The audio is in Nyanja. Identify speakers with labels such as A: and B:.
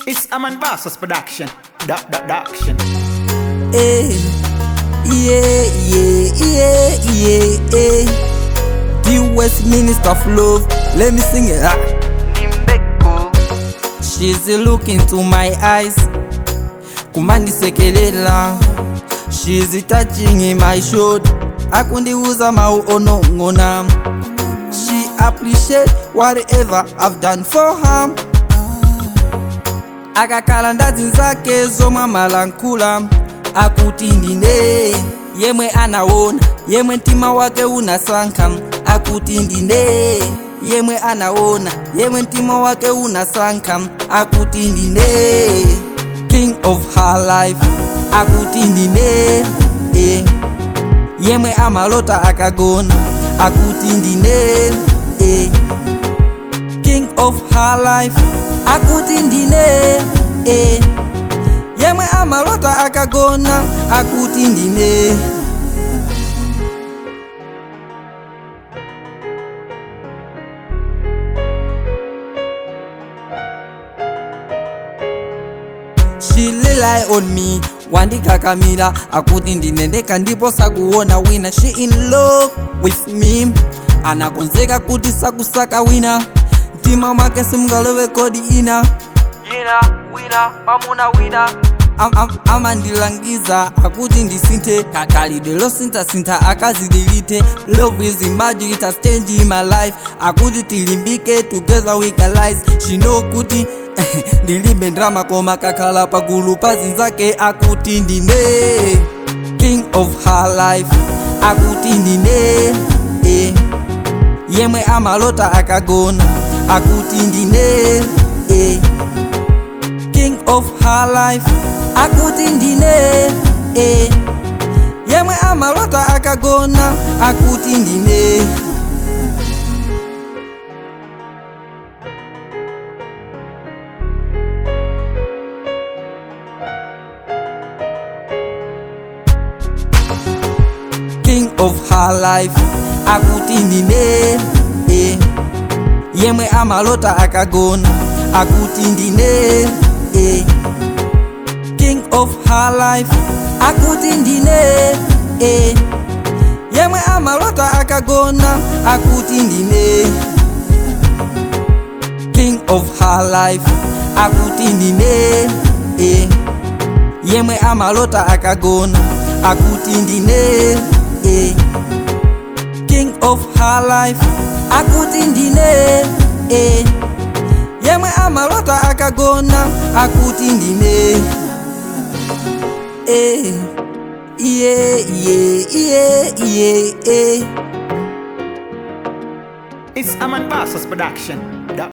A: It's Aman Bassos production. Duck, duck, duck action.
B: Hey, yeah, yeah, yeah, yeah, yeah. The Westminster of love, let me sing it. Ah. She's a look into my eyes, kumandisekelela. She's a touching in my shoulder, akundiuza mauonong'ona. She appreciate whatever I've done for her. akakhala ndazi zake zomwe malankula akuti ndine yemwe anaona yemwe mtima wake unasankha akuti ndine yemwe anaona yemwe mtima wake unasankha akuti ndine king of her life akuti ndine eh. yemwe amalota akagona akuti ndine eh. king of her life akuti ndine eh. yemwe amalota akagona akuti ndine she rely on me wandikakamira akuti ndinendeka ndipo sakuona wina she in love with me anakonzeka kuti sakusaka wina mtima mwake simngalove kodi ina
C: yina wina pamuna wina
B: Am- am- amandilangiza akuti ndisinthe kakhalidwe losinthasintha akazidilite love is magic it has changed in my life akuti tilimbike together we can rise she know kuti ndilibe drama koma kakhala pagulu pazinzake akuti ndine king of her life akuti ndine eh. yemwe amalota akagona akuti ndine eh. king of her life akuti ndine eh. yemwe amalota akagona akuti ndine king of her life akuti ndine eh. yemwe amalota akagona akuti ndine eh. king of her life akuti ndine eh. yemwe amalota akagona akuti ndine king of her life akuti ndine eh. yemwe amalota akagona akuti ndine eh. king of her life akuti ndine eh. yemwe amalota akagona akuti ndine eh. yeah, yeah, yeah, yeah, yeah.
A: It's Aman Bassos production. Duck,